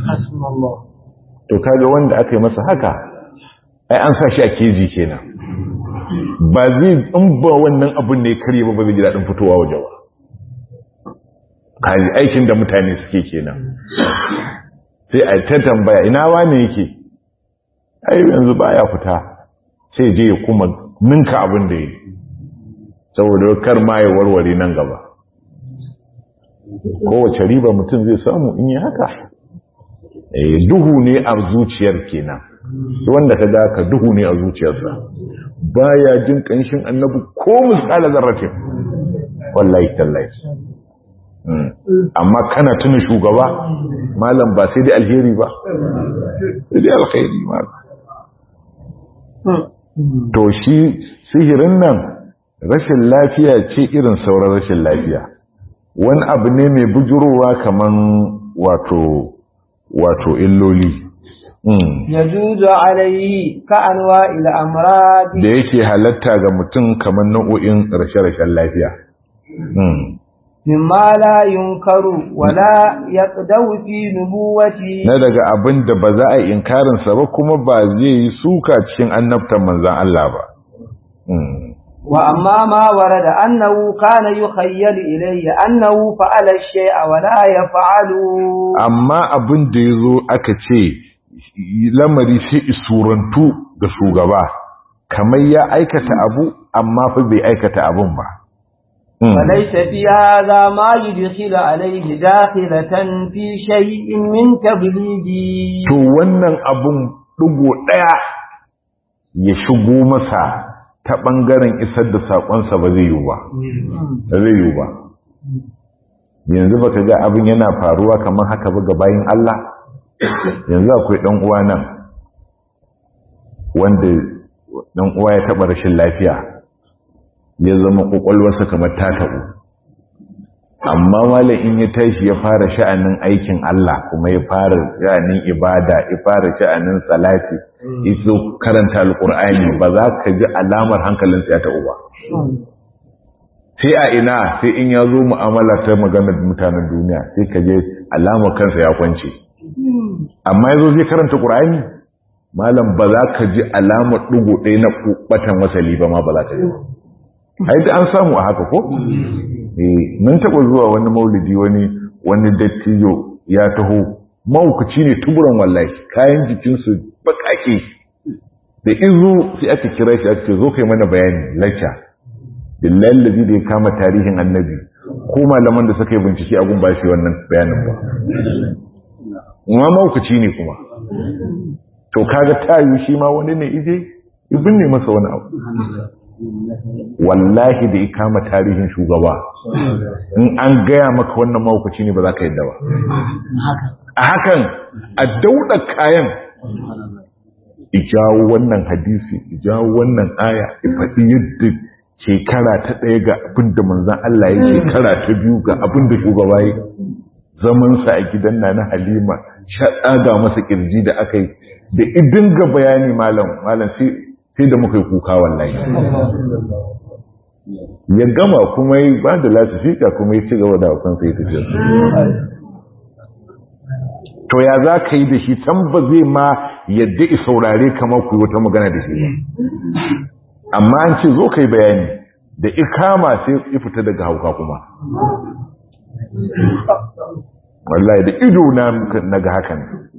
to kaga wanda aka yi masa haka ai an sa shi a keji kenan ba zai in ba wannan abin ne karye ba ba zai ji daɗin fitowa waje ba kaji aikin da mutane suke kenan sai a ta tambaya ina wane yake ai yanzu baya fita sai je ya kuma ninka abin da yi saboda kar ma ya warware nan gaba kowace riba mutum zai samu in yi haka duhu ne a zuciyar kenan wanda ka ga ka duhu ne a zuciyarsa baya jin kanshin annabi ko misala zarratin wallahi tallahi amma kana tuna shugaba malam ba sai dai alheri ba sai dai alkhairi ma to shi sihirin nan rashin lafiya ce irin sauran rashin lafiya wani abu ne mai bujurowa kaman wato wato illoli yajuzu alayhi ka anwa'il amrad da yake halatta ga mutum kamar nau'o'in rashe-rashen lafiya mimma la yunkaru wala yaqdawu fi nubuwati na daga abin da ba za a inkarin sa ba kuma ba zai yi suka cikin annabtan manzon Allah ba wa amma ma warada annahu kana yukhayyalu ilayya annahu fa'ala shay'a wa la yaf'alu amma abin da yazo aka ce lamari sai isurantu ga shugaba kamar ya aikata abu amma fa bai aikata abun ba فليس في هذا ما يدخل عليه داخلة في شيء من تبليغي to wannan abun dugo daya ya shigo masa ta bangaren isar da sakonsa ba zai yi ba ba zai yi ba yanzu baka ga abin yana faruwa kamar haka ba ga bayin Allah yanzu akwai dan uwa nan wanda dan uwa ya taba rashin lafiya ya zama kwakwalwarsa kamar ta taɓo amma malam in ya tashi ya fara sha'anin aikin Allah kuma ya fara sha'anin ibada ya fara sha'anin salati iso karanta alkur'ani ba za ka ji alamar hankalinsa ya taɓo ba sai a ina sai in ya zo mu'amala ta maganar mutanen duniya sai ka je alamar kansa ya kwance amma ya zo zai karanta ƙur'ani malam ba za ka ji alamar ɗigo ɗaya na batan wasali ba ma ba za ka ji ai da an samu a haka ko eh mun taba zuwa wani maulidi wani wani dattijo ya taho maukaci ne tuburan wallahi kayan jikin su bakake da izu sai aka kira shi aka ce zo kai mana bayani lacca billahi lazi da ya kama tarihin annabi ko malaman da suka yi bincike a gun ba shi wannan bayanin ba ma maukaci ne kuma to kaga tayu shi ma wani ne ije ibin ne masa wani abu wallahi da ya kama tarihin shugaba in an gaya maka wannan maukaci ne ba za ka yadda ba a hakan a dauɗa kayan ijawo wannan hadisi ijawo wannan aya ifaɗi yadda shekara ta ɗaya ga abin da manzan Allah ya shekara ta biyu ga abin da shugaba ya zamansa a gidan na na halima shaɗa ga masa ƙirji da aka yi da idin ga bayani malam malam sai da muka yi kuka wallahi ya gama kuma yi ba da lasifika kuma ya ci gaba da akwai sai tafiya to ya za ka yi da shi can ba zai ma yadda i saurare kamar ku wata magana da shi ba amma an ce zo ka yi bayani da ikama sai ya fita daga hauka kuma wallahi da ido na ga hakan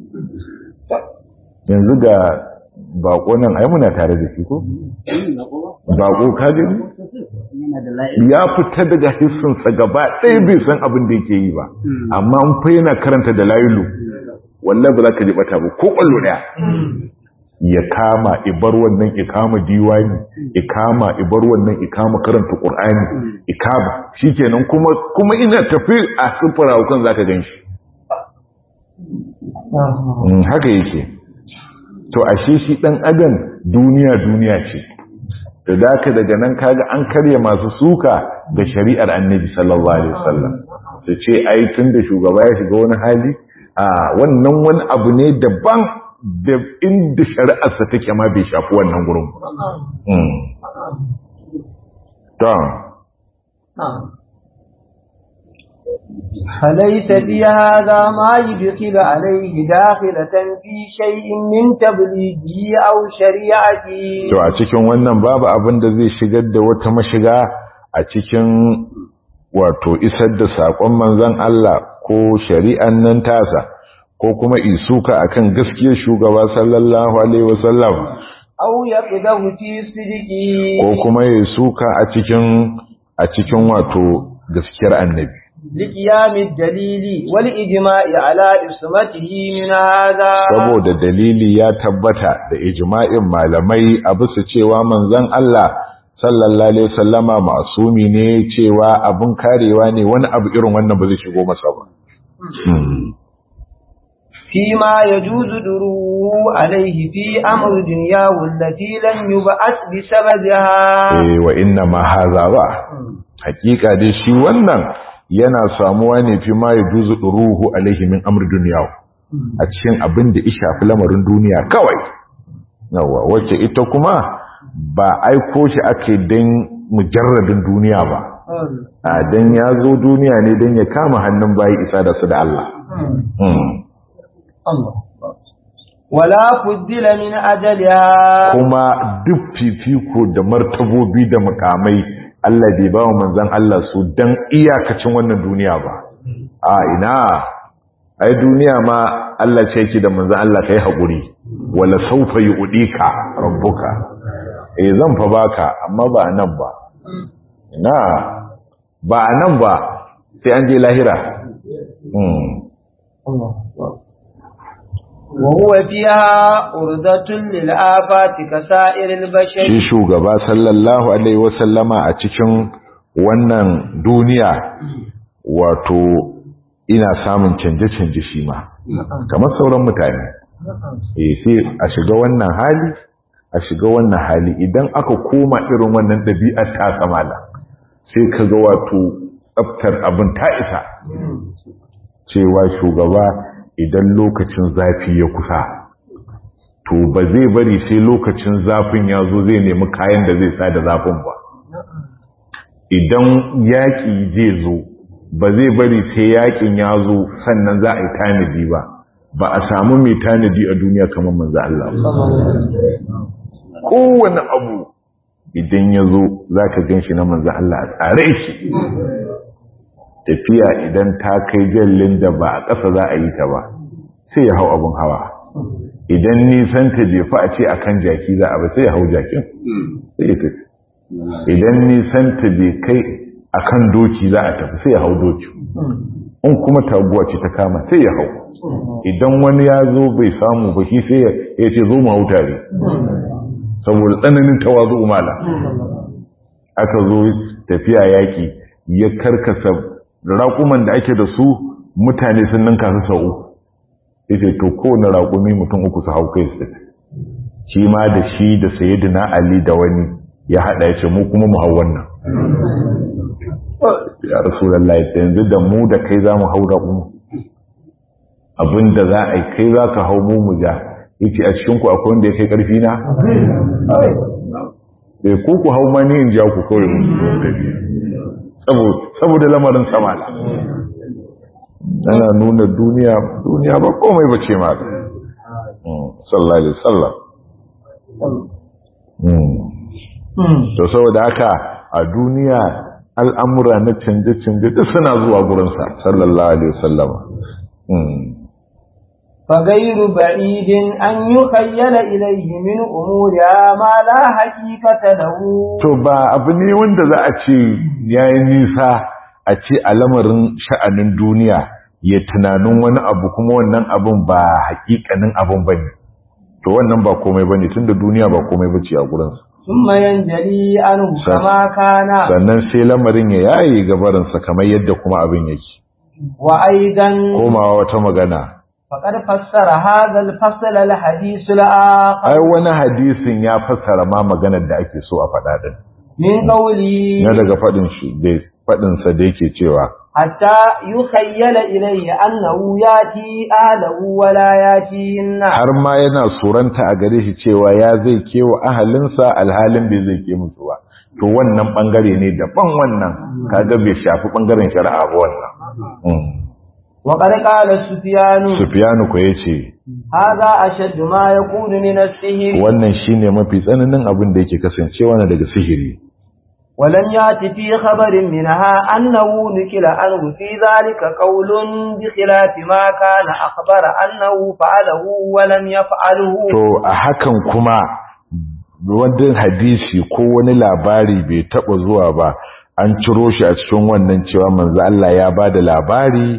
yanzu ga bako nan ai muna tare da shi ko bako ka gani ya fita daga hissinsa gaba ɗaya bai san abin da yake yi ba amma an fa yana karanta da layulu wallahi ba za ka ji bata ba ko kwallo ɗaya ya kama ibar wannan ikama diwani ikama ibar wannan ikama karanta qur'ani ikama shikenan kuma kuma ina tafi a sufura hukan zaka ganshi haka yake to ashe shi dan adam duniya duniya ce da daka daga nan kaga an karya masu suka ga shari'ar annabi sallallahu alaihi wasallam su ce ai tun da shugaba ya shiga wani hali a wannan wani abu ne daban da inda shari'arsa take ma bai shafi wannan gurin to فليس في هذا ما يدخل عليه داخلة في شيء من تبليغه أو شريعته to a cikin wannan babu abin da zai shigar da wata mashiga a cikin wato isar da saƙon manzon Allah ko shari'an nan tasa ko kuma isuka akan gaskiyar shugaba sallallahu alaihi wasallam aw yaqdahu fi sidqi ko kuma ya suka a cikin a cikin wato gaskiyar annabi liqiyami dalili wal ijma'i ala ismatihi min hada saboda dalili ya tabbata da ijma'in malamai a bisa cewa manzon Allah sallallahu alaihi wasallama masumi ne cewa abun karewa ne wani abu irin wannan ba zai shigo masa ba فيما يجوز دروه عليه في أمر دنياه التي لن يبعث بسببها eh wa inna ma haza ba hakika dai shi wannan yana samuwa ne fi ma yajuzu duruhu alaihi min amr dunyahu a cikin abin da ya shafi lamarin duniya kawai yawa wacce ita kuma ba aiko shi ake dan mujarradin duniya ba a dan ya zo duniya ne dan ya kama hannun bayi isa da su da Allah Allah wala fuddila min ajaliha kuma duk fifiko da martabobi da mukamai Allah bai ba wa manzan Allah su dan iyakacin wannan duniya ba a ina ai duniya ma Allah ce yake da manzan Allah kai hakuri wala saufa yu'dika rabbuka eh zan fa baka amma ba nan ba ina ba nan ba sai an je lahira hmm وهو فيها أردة للآفات كسائر البشر shi shugaba sallallahu alaihi wasallama a cikin wannan duniya wato ina samun canje-canje shi ma kamar sauran mutane eh sai a shiga wannan hali a shiga wannan hali idan aka koma irin wannan ɗabi'ar ta kamala sai ka ga wato tsaftar abin ta isa cewa shugaba idan lokacin zafi ya kusa to ba zai bari sai lokacin zafin ya zo zai nemi kayan da zai sa da zafin ba idan yaƙi zai zo ba zai bari sai yaƙin ya zo sannan za a yi tanadi ba ba a samu mai tanadi a duniya kamar manzo Allah kowane abu idan ya zo za ka gan shi na manzo Allah a tsare shi tafiya idan ta kai jallin da ba a ƙasa za a yi ta ba sai ya hau abin hawa idan nisan ta jefa a ce akan jaki za a ba sai ya hau jakin sai ya tafi idan nisan ta bai kai akan doki za a tafi sai ya hau doki in kuma taguwa ce ta kama sai ya hau idan wani ya zo bai samu ba shi sai ya ce zo mu hau tare saboda tsananin tawazu umala aka zo tafiya yaƙi ya karkasa raƙuman da ake da su mutane sun ninka su sau uku yace to kowane raƙumi mutum uku su hau kai su shi ma da shi da sayyidina ali da wani ya haɗa ya ce mu kuma mu hau wannan ya rasulullahi yanzu da mu da kai za mu hau raƙumi abinda za a yi kai za ka hau mu mu ja yace a cikin ku akwai wanda ya kai ƙarfi na sai ku ku hau ma ni in ja ku kawai mu saboda lamarin samala ana nuna duniya duniya ba komai bace ma sallallahu alaihi wasallam to saboda haka a duniya al'amura na canje-canje duk suna zuwa gurinsa sallallahu alaihi wasallam فغير بعيد أن يخيل إليه من أمورها ما لا حقيقة له to ba abu ne wanda za a ce yayin nisa a ce a lamarin sha'anin duniya ya tunanin wani abu kuma wannan abun ba hakikanin abun bane to wannan ba komai bane tunda duniya ba komai bace a gurin sa ثم ينجلي عنه كما كان sannan sai lamarin ya yayi gabarin sa kamar yadda kuma abin yake وأيضا komawa wata magana فقد فسر هذا الفصل الحديث الآخر ai wani hadisin ya fassara ma maganar da ake so a faɗa din من قوله na daga faɗin shi da faɗin sa da yake cewa حتى يخيل إليه أنه يأتي أهله ولا يأتي الناس har ma yana suranta a gare shi cewa ya zai kewa ahalinsa alhalin bai zai ke musu ba to wannan bangare ne daban wannan kaga bai shafi bangaren shari'a ba wannan Mm. وقد قال سفيان Sufyanu ko yace هذا أشد ما يكون من السحر wannan shine mafi tsananin abin da yake kasancewa na daga sihiri ولم يأت في خبر منها أنه نكل عنه في ذلك قول بخلاف ما كان أخبر أنه فعله ولم يفعله to a hakan kuma wanda hadisi ko wani labari bai taba zuwa ba an ciro shi a cikin wannan cewa manzo Allah ya bada labari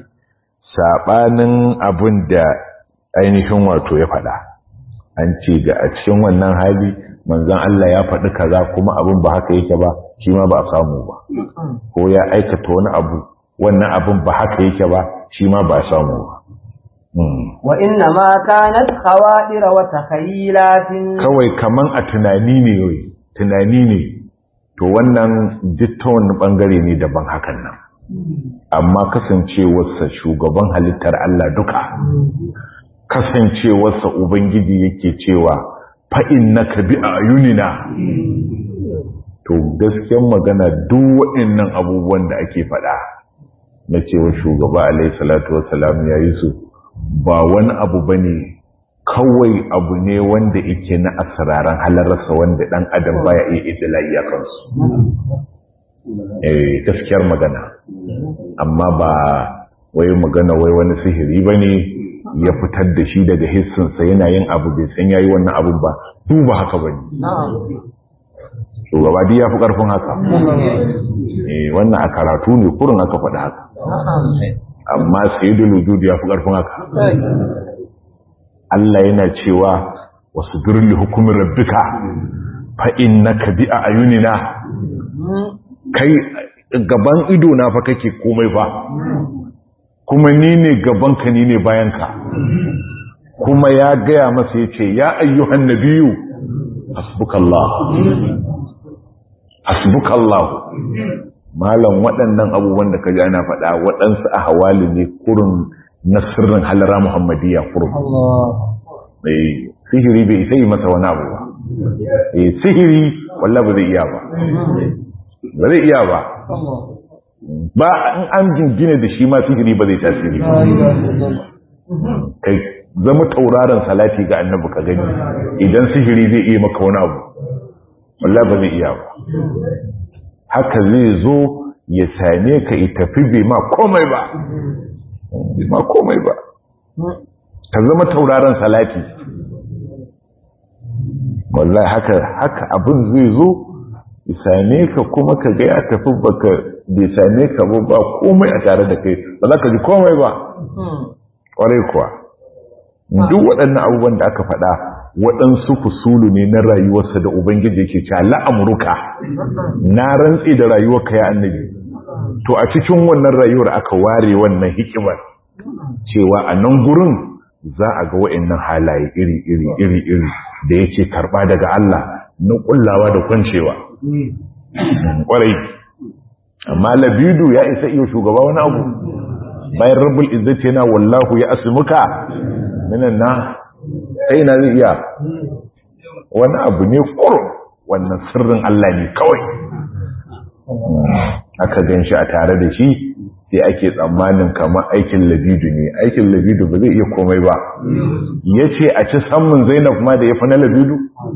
sabanin abin da ainihin wato ya faɗa an ce ga a cikin wannan hali manzon Allah ya faɗi kaza kuma abin ba haka yake ba shi ma ba a samu ba ko ya aikata wani abu wannan abin ba haka yake ba shi ma ba a samu ba Mm. وإنما كانت خوادر وتخيلات kawai kaman a tunani ne wai tunani ne to wannan duk ta wani bangare ne daban hakan nan amma kasancewarsa shugaban halittar Allah duka kasancewarsa ubangiji yake cewa fa'in na ka bi a ayunina to gaskiyar magana duk waɗannan abubuwan da ake faɗa na cewa shugaba alaihi salatu wassalam ya yi su ba wani abu ba ne kawai abu ne wanda yake na asiraran halararsa wanda ɗan adam baya iya idilai a kansu eh gaskiyar magana amma ba wai magana wai wani sihiri ba ne ya fitar da shi daga hissinsa yana yin abu bai san yayi wannan abun ba duba haka ba ne shugaba duk ya fi ƙarfin haka eh wannan a karatu ne kurin aka faɗi haka amma sayyidul wujud ya fi ƙarfin haka Allah yana cewa wasu birni hukumin rabbika fa innaka bi a ayunina kai gaban ido na fa kake komai fa kuma ni ne gaban ka ni ne bayan ka kuma ya gaya masa yace ya ayyuhan nabiyyu hasbukallah hasbukallah malam waɗannan abubuwan da ka ji ana faɗa waɗansu a hawali ne kurin na sirrin halara muhammadiyya kurin eh sihiri bai sai masa wani abu ba eh sihiri wallah ba zai iya ba ba zai iya ba ba in an jingine da shi ma sihiri ba zai tasiri ba kai zama tauraron salati ga annabi ka gani idan sihiri zai iya maka wani abu wallah ba zai iya ba haka zai zo ya same ka ya tafi bai ma komai ba bai ma komai ba ka zama tauraron salati wallahi haka haka abin zai zo same ka kuma ka ga ya tafi baka bai same ka ba ba komai a tare da kai ba za ka ji komai ba kwarai kuwa duk waɗannan abubuwan da aka faɗa waɗansu fusulu ne na rayuwarsa da ubangiji yake cewa la'amruka na rantse da rayuwarka ya annabi to a cikin wannan rayuwar aka ware wannan hikimar cewa a nan gurin za a ga wa'annan halaye iri iri iri iri da yake karɓa daga Allah na kullawa da kwancewa kwarai amma labidu ya isa iya shugaba wani abu bayan rabbul izzati yana wallahu ya asmuka minan na sai na zai iya wani abu ne kurum wannan sirrin Allah ne kawai aka gan shi a tare da shi sai ake tsammanin kamar aikin labidu ne aikin labidu ba zai iya komai ba ya ce a ci samun zainab ma da ya fi na labidu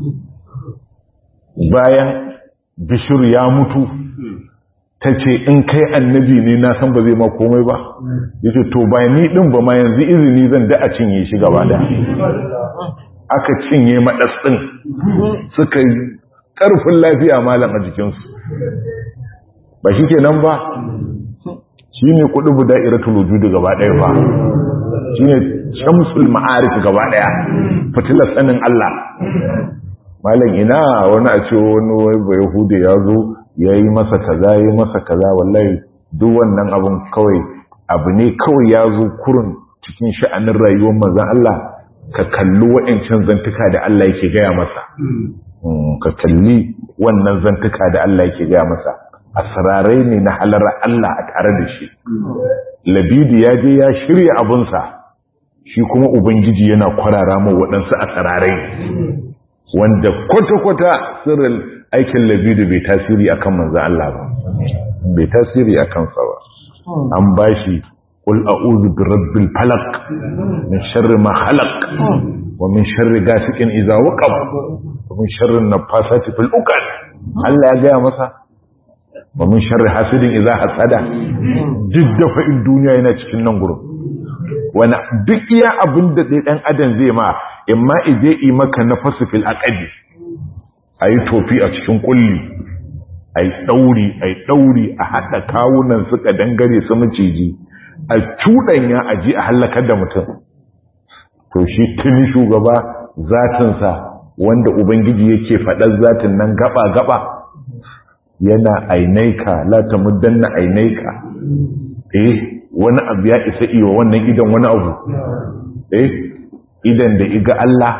bayan bishir ya mutu ta ce in kai annabi ne na san ba zai ma komai ba ya ce to ba ni ɗin ba ma yanzu izini zan da a cinye shi gaba da aka cinye maɗas ɗin suka yi ƙarfin lafiya malam a jikinsu ba shi ke nan ba shi ne kuɗi buda iratul wujudu gaba ɗaya ba shi ne shamsul ma'arif gaba ɗaya fitilar sanin Allah malam ina wani a ce wani ba yahudu ya zo ya yi masa kaza ya yi masa kaza wallahi duk wannan abin kawai abu ne kawai ya zo kurun cikin sha'anin rayuwar manzan Allah ka kalli wa'ancan zantuka da Allah yake gaya masa ka kalli wannan zantuka da Allah yake gaya masa asrarai ne na halar Allah a tare da shi labidi ya je ya shirya abunsa shi kuma ubangiji yana kwarara ma waɗansu asrarai wanda kwata-kwata sirrin aikin labidu bai tasiri a kan manzan Allah ba bai tasiri a kansa ba an ba shi ƙul a'udhu bi rabbil falaq min sharri ma khalaq wa min sharri gasiqin idza waqab wa min sharri nafasati fil uqad Allah ya gaya masa wa min sharri hasidin idza hasada duk da fa'in duniya yana cikin nan gurin wani duk iya abin da ɗan adam zai ma imma ije yi maka na fasifil aqadi a yi tofi a cikin kulli a yi ɗauri a yi ɗauri a haɗa kawunan suka dangare su maciji a cuɗanya a ji a hallakar da mutum to shi tuni shugaba zatinsa wanda ubangiji yake faɗar zatin nan gaba-gaba yana ainaika la ta muddanna ainaika eh wani abu ya isa iya wannan idan wani abu eh idan da iga Allah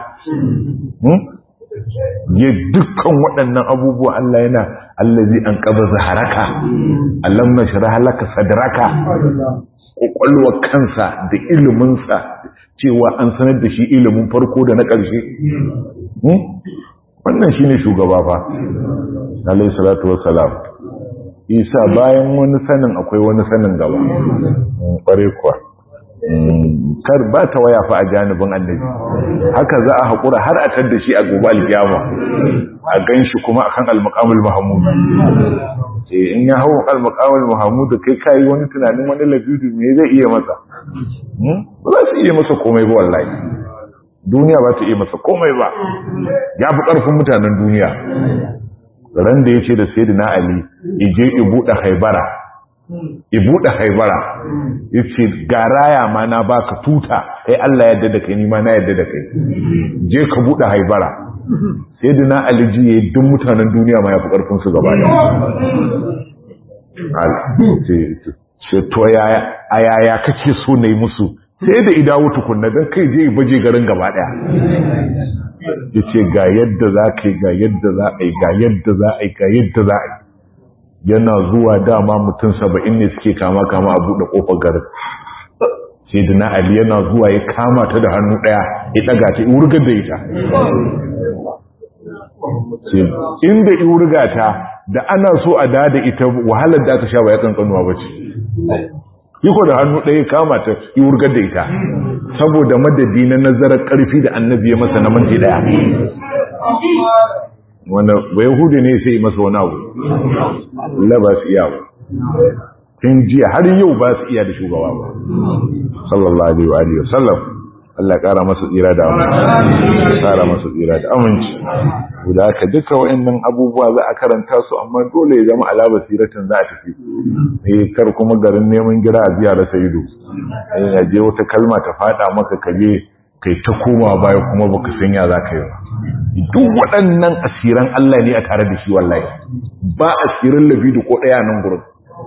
ya dukkan waɗannan abubuwa Allah yana allazi an ƙaba zaharaka Allah na shara halaka sadraka ƙwaƙwalwa kansa da iliminsa cewa an sanar da shi ilimin farko da na ƙarshe wannan shi ne shugaba fa alayhi salatu wassalam isa bayan wani sanin akwai wani sanin gaba ƙware kuwa kar ba ta waya fa a janibin annabi haka za a haƙura har a tar da shi a gobe alkiyama a gan shi kuma akan almakamul mahamud in ya hau almakamul mahamud kai kayi wani tunanin wani labidu me zai iya masa ba za su iya masa komai ba wallahi duniya ba ta iya masa komai ba ya fi ƙarfin mutanen duniya ran da ya ce da sayyidina ali ije ibuɗe haibara ibuɗe haibara ya ce ga raya ma na baka tuta kai Allah yadda da kai nima na yadda da kai je ka buɗe haibara sai da na aliji ya yi duk mutanen duniya ma ya fi ƙarfinsu gaba da ce to a yaya kake so na yi musu sai da idawo tukunna don kai je baje garin gaba ɗaya ya ce ga yadda za ka yi ga yadda za a yi ga yadda za a yi ga yadda za a yi yana zuwa dama mutum saba'in ne suke kama kama a buɗe ƙofar garin sai da na ali yana zuwa ya kama ta da hannu ɗaya ya ɗaga ta wurgar da ita inda i wurga ta da ana so a da da ita wahalar da aka sha ba ya kankanuwa ba ce iko da hannu ɗaya kama ta i wurgar da ita saboda madadi na nazarar ƙarfi da annabi ya masa na minti ɗaya wanda ba yahudi ne sai masa wani abu Allah ba su iya ba tun jiya har yau ba su iya da shugaba ba sallallahu alaihi wa alihi wasallam Allah ya kara masa tsira da aminci kara masa tsira da aminci da haka duka wayannan abubuwa za a karanta su amma dole ya zama ala basiratin za a tafi eh kar kuma garin neman gira a ziyara sayido eh ya je wata kalma ta fada maka kaje kai ta koma baya kuma baka san ya za ka yi ba duk waɗannan asiran Allah ne a tare da shi wallahi ba asirin labidu ko ɗaya nan gurin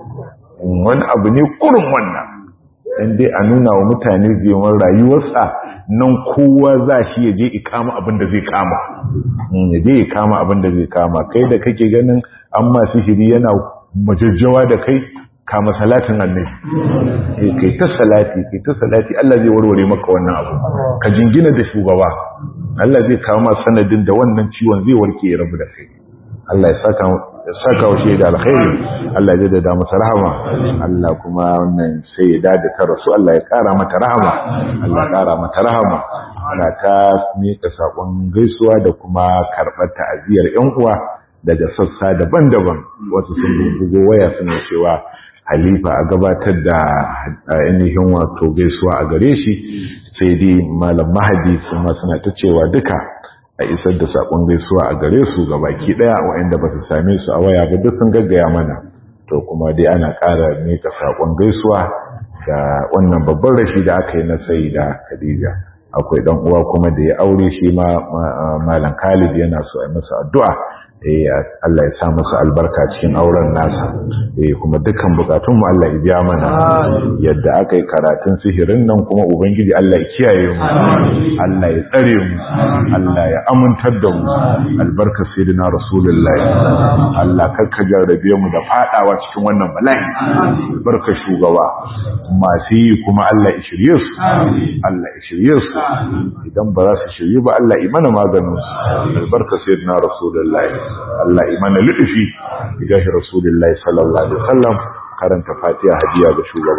wani abu ne kurin wannan dan dai a nuna wa mutane zeman rayuwarsa nan kowa za shi ya je ikama abin da zai kama ya je ikama abin da zai kama kai da kake ganin an masu shiri yana majajjawa da kai kama salatin annabi eh kai ta salati kai ta salati Allah zai warware maka wannan abu ka jingina da shugaba Allah zai kawo ma sanadin da wannan ciwon zai warke ya rabu da kai Allah ya saka ya saka wa da alkhairi Allah ya dada masa rahama Allah kuma wannan sai ya dada ta rasu Allah ya kara mata rahama Allah ya kara mata rahama ana ta mika sakon gaisuwa da kuma karɓar ta'aziyar ƴan uwa daga sassa daban-daban wasu sun bugo waya suna cewa halifa a gabatar da ainihin wato gaisuwa a gare shi sai dai malam mahadi kuma suna ta cewa duka a isar da sakon gaisuwa a gare su ga baki daya waɗanda ba su same su a waya ba duk sun gaggaya mana to kuma dai ana ƙara mika sakon gaisuwa ga wannan babban rashi da aka yi na sai da Khadija akwai dan uwa kuma da ya aure shi ma malam Khalid yana so a masa addu'a Allah ya sa masa albarka cikin auren nasa kuma dukkan bukatun mu Allah ya biya mana yadda aka yi karatun sihirin nan kuma ubangiji Allah ya kiyaye mu Allah ya tsare mu Allah ya amintar da mu albarka sayyidina rasulullahi Allah kakka jarrabe mu da fadawa cikin wannan bala'i albarka shugaba masu yi kuma Allah ya shirye su Allah ya shirye su idan ba za su shirye ba Allah ya mana maganin su albarka sayyidina rasulullahi Allah imana lutufi gashi Rasulullahi sallallahu alaihi wasallam karanta Fatiha hadiya ga shugaba